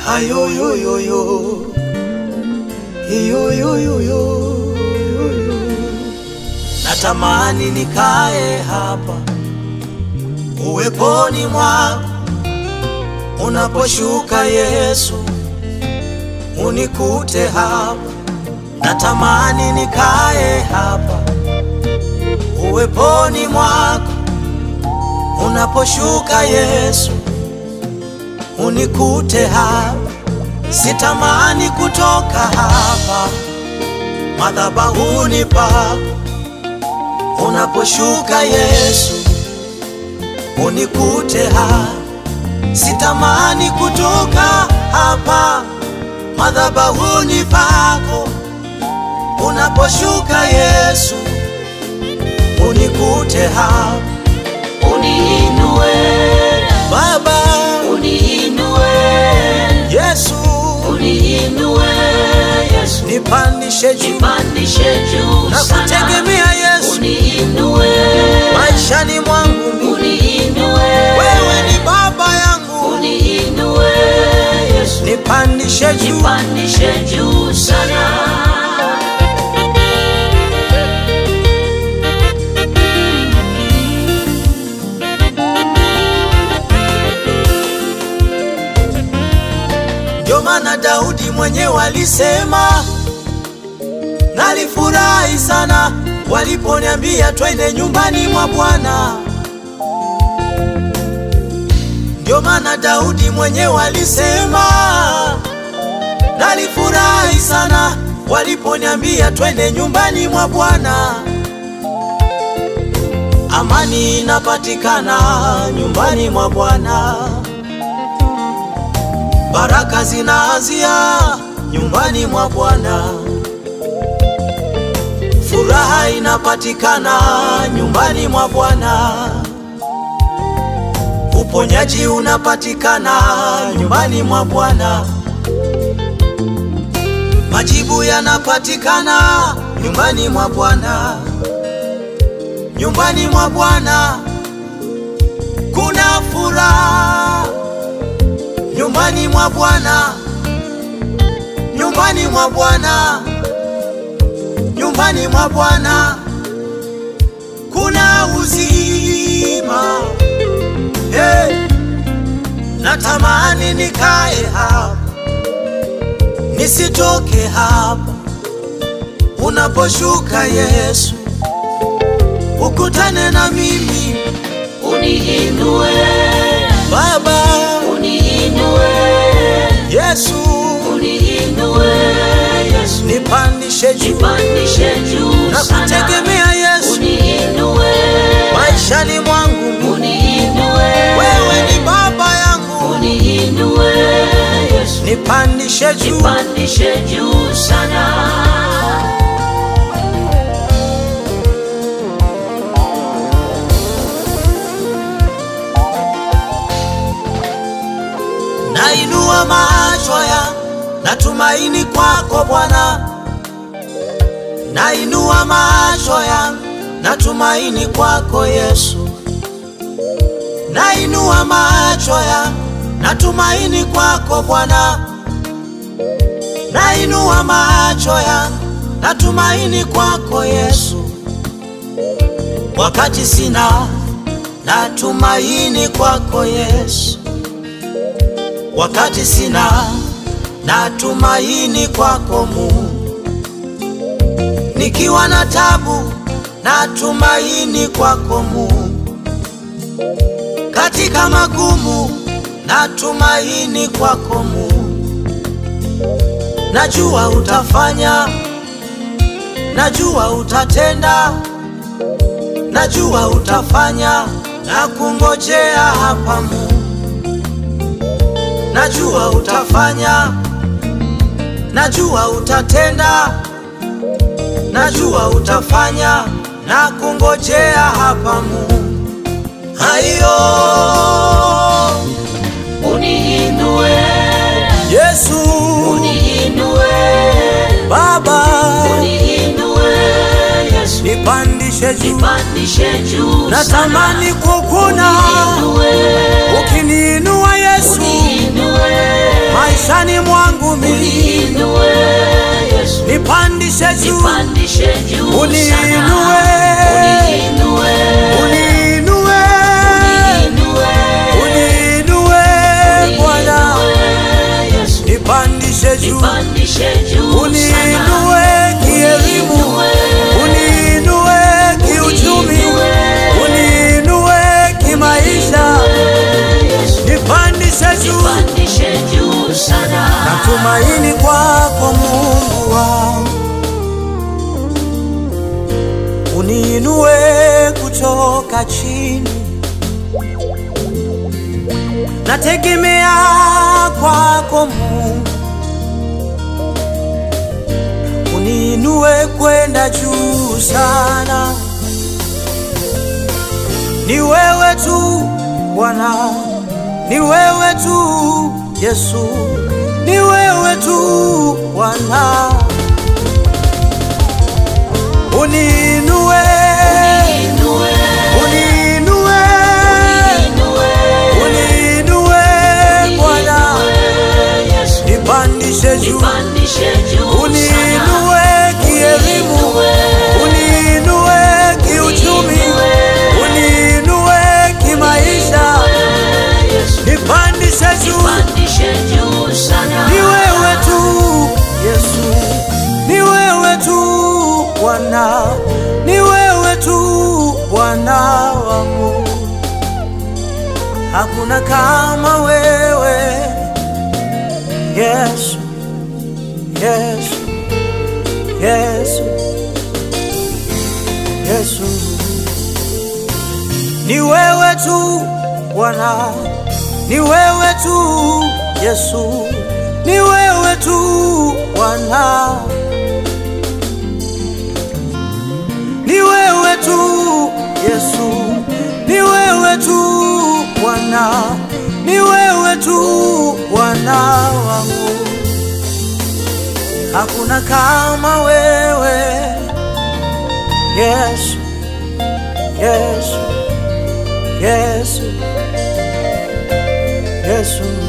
Ayoyoyoyo. Iyoyoyoyo. Natamani nikae hapa uweponi mwako unaposhuka Yesu, unikute hapa. Natamani nikae hapa uweponi mwako unaposhuka Yesu, unikute hapa. Sitamani kutoka hapa madhabahuni pako unaposhuka Yesu, unikute hapa. Sitamani kutoka hapa madhabahuni pako unaposhuka Yesu, unikute hapa. Uniinue, Baba uniinue, Yesu, uniinue Yesu, nipandishe juu nipandishe juu na sana. kutegemea Yesu Uniinue, maishani mwangu mimi. uniinue, Wewe ni baba yangu, uniinue Yesu, nipandishe juu nipandishe juu sana. Ndio maana Daudi mwenyewe alisema, nalifurahi sana waliponiambia twende nyumbani mwa Bwana. Ndio maana Daudi mwenyewe alisema, nalifurahi sana waliponiambia twende nyumbani mwa Bwana. Amani inapatikana nyumbani mwa Bwana. Baraka zinaanzia nyumbani mwa Bwana. Furaha inapatikana nyumbani mwa Bwana. Uponyaji unapatikana nyumbani mwa Bwana. Majibu yanapatikana nyumbani mwa Bwana. Nyumbani mwa Bwana kuna furaha nyumbani mwa Bwana, nyumbani mwa Bwana, nyumbani mwa Bwana kuna uzima. Hey, natamani nikae hapa nisitoke hapa unaposhuka Yesu, ukutane na mimi Uniinue, Baba uniinue, Yesu, uniinue Yesu, nipandishe juu nipandishe juu na sana. kutegemea Yesu Uniinue, maishani mwangu mimi. uniinue, Wewe ni baba yangu, uniinue Yesu, nipandishe juu nipandishe juu sana. nainua macho ya natumaini kwako Bwana, nainua macho ya natumaini kwako Yesu, nainua macho ya natumaini kwako Bwana, nainua macho ya natumaini kwako Yesu, wakati sina natumaini kwako Yesu wakati sina natumaini kwako Mungu, nikiwa na tabu natumaini kwako Mungu, katika magumu natumaini kwako Mungu. Najua utafanya, najua utatenda, najua utafanya na kungojea hapa Mungu najua utafanya, najua utatenda, najua utafanya na kungojea hapa Mungu. Hayo Uniinue, Yesu uniinue, Baba, uniinue Yesu, nipandishe juu, nipandishe juu sana. natamani kukuna Uniinue, ukiniinua Yesu uniinue, maishani nipandishe juu, nipandishe juu Uniinue. sana. Uniinue. uniinue, Uniinue. uniinue Bwana, Uniinue, Yesu. nipandishe juu, Nipandishe juu uniinue sana. kielimu, Uniinue. uniinue kiuchumi, uniinue kimaisha, Yesu. nipandishe juu. Nipandishe juu sana. Natumaini kwako Mungu wangu, uniinue kutoka chini. Nategemea kwako Mungu, uniinue kwenda juu sana. Ni wewe tu Bwana, ni wewe tu Yesu, ni wewe tu Bwana, uniinue, Uniinue. uniinue, Uniinue. uniinue Bwana, Uniinue, Yesu. nipandishe juu, Nipandishe juu sana. uniinue kielimu, uniinue kiuchumi, uniinue kimaisha, Yesu. nipandishe juu. Nipandishe juu sana. Ni wewe tu Yesu, ni wewe tu Bwana, ni wewe tu Bwana wangu, hakuna kama wewe Yesu, Yesu, Yesu, Yesu, ni wewe tu Bwana, ni wewe tu Yesu, ni wewe tu Bwana, ni wewe tu Yesu, ni wewe tu Bwana, ni wewe tu Bwana wangu, hakuna kama wewe Yesu, Yesu, Yesu, Yesu.